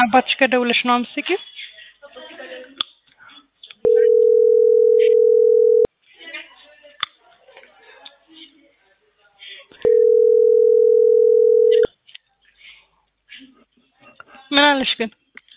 አባትሽ ከደውለሽ ነው አምስኪው? ምን አለሽ ግን?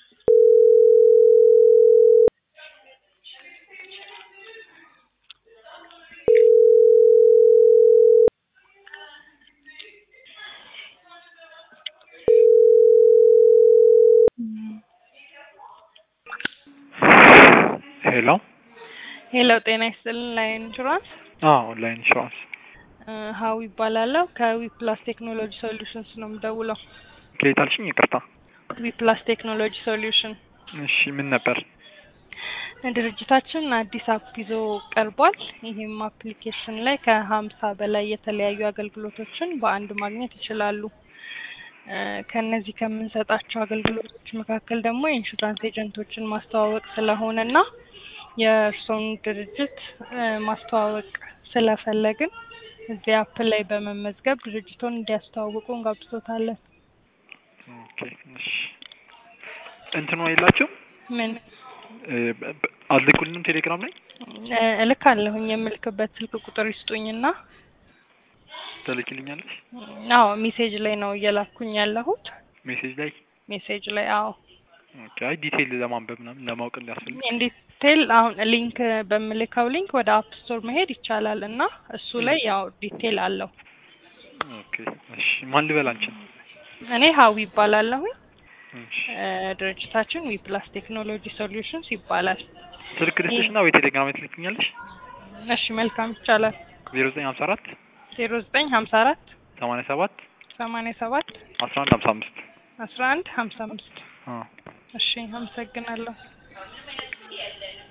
ሄሎ ሄሎ ጤና ይስጥልን ላይን ኢንሹራንስ አዎ ኦንላይን ኢንሹራንስ እ ሀዊ ይባላለሁ ከዊ ፕላስ ቴክኖሎጂ ሶሉሽንስ ነው የምደውለው። ከየት አልሽኝ? ይቅርታ። ዊ ፕላስ ቴክኖሎጂ ሶሉሽን እሺ ምን ነበር? ድርጅታችን አዲስ አፕ ይዞ ቀርቧል። ይህም አፕሊኬሽን ላይ ከሀምሳ በላይ የተለያዩ አገልግሎቶችን በአንድ ማግኘት ይችላሉ። እ ከነዚህ ከምንሰጣቸው አገልግሎቶች መካከል ደግሞ የኢንሹራንስ ኤጀንቶችን ማስተዋወቅ ስለሆነ እና የእርስዎን ድርጅት እ ማስተዋወቅ ስለፈለግን እዚህ አፕ ላይ በመመዝገብ ድርጅቶን እንዲያስተዋውቁ እንጋብዞታለን። ኦኬ እሺ። እንትኑ የላችሁም ምን እ በ- በ- አልልኩልንም ቴሌግራም ላይ እ እልካለሁኝ የምልክበት ስልክ ቁጥር ይስጡኝና ትልኪልኛለሽ? አዎ ሜሴጅ ላይ ነው እየላኩኝ ያለሁት ሜሴጅ ላይ ሜሴጅ ላይ አዎ ኦኬ። አይ ዲቴይል ለማንበብ ምናምን ለማወቅ ሊያስፈልግ ዲቴል አሁን ሊንክ በምልከው ሊንክ ወደ አፕ ስቶር መሄድ ይቻላል እና እሱ ላይ ያው ዲቴል አለው። ኦኬ እሺ። ማን ልበል አንቺን? እኔ ሀዊ ይባላለሁኝ። እሺ። እ ድርጅታችን ዊ ፕላስ ቴክኖሎጂ ሶሉሽንስ ይባላል። ስልክ ልስጥሽና ወይ ቴሌግራም ላይ ትልኪኛለሽ? እሺ መልካም ይቻላል። ዜሮ ዘጠኝ ሀምሳ አራት ዜሮ ዘጠኝ ሀምሳ አራት ሰማንያ ሰባት ሰማንያ ሰባት አስራ አንድ ሀምሳ አምስት አስራ አንድ ሀምሳ አምስት አዎ እሺ አመሰግናለሁ።